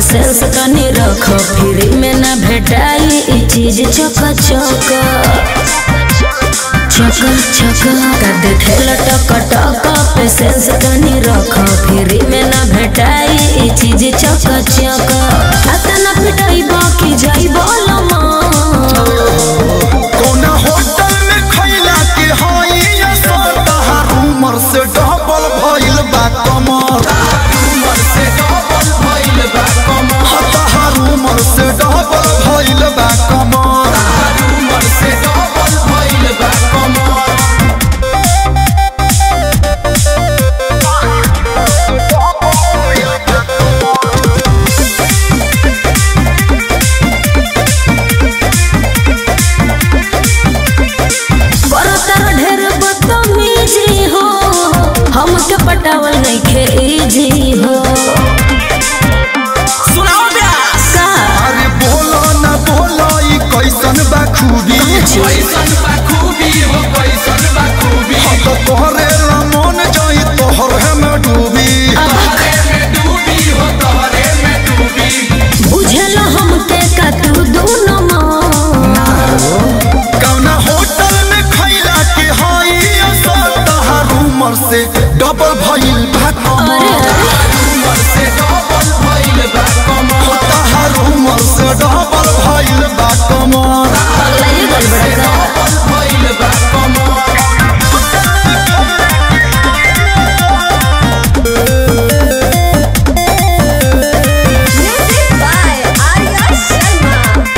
patience तनी रख free में ना भेटाई ई चीज चक चक चक चक का देखे लटक टक पेशेंस तनी रख फ्री में ना भेटाई ई चीज चक चक अतना पिटाई बाकी जाई बोलमा कौना होटल में खैला के हई असर तहार उमर से डबल भइल बा कमर उमर से डबल भइल बा कमर तहार उमर से डबल भइल बा कमर उमर से डबल भइल बा कमर बरतर ढेर बदतमीजी हो हमके पटावल नइखे इजी हो सुनाओ ब्यास का अरे बोलो ना बोलो ई कैसन बा खूबी कैसन बा खूबी हो कैसन बा खूबी हम तो तोहरे रमन जाई तोहर है में डूबी तोहरे में डूबी हो तोहरे में डूबी बुझल हमके का तू दोनों कौना होटल में खैला के हई असर तहार उमर से डबल भइल बा कमर उमर से डबल भइल बा कमर तहार उमर से डबल भइल बा कमर पगलाइए गल बड़ा का डबल भइल बा कमर म्यूजिक बाय आर्या शर्मा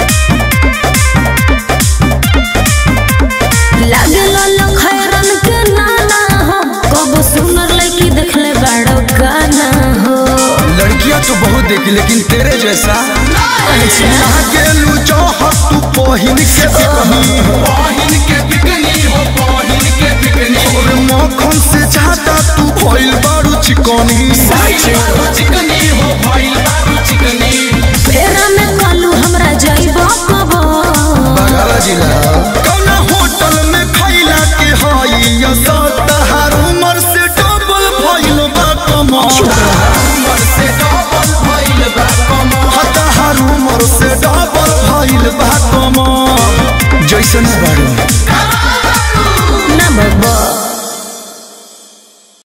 लागल लखैरन के नाना हो कब सुनर लड़की देखले बाड़ो गाना हो लड़कियां तो बहुत देखी लेकिन तेरे जैसा गेलू चाहत तू पहिन के बिकनी पाहिन के बिकनी हो पाहिन के बिकनी और मक्खन से ज्यादा तू भइल बारू चिकनी भइल बारू चिकनी हो भइल बारू चिकनी फेरा में कालू हमरा जाइबो कबो बगल जिला कौना होटल में खैला के हई असर तहार उमर से डबल भइल बा कमर उमर से डबल भइल बा कमर तहार उमर से डबल भइल बा कमर जैसन बारू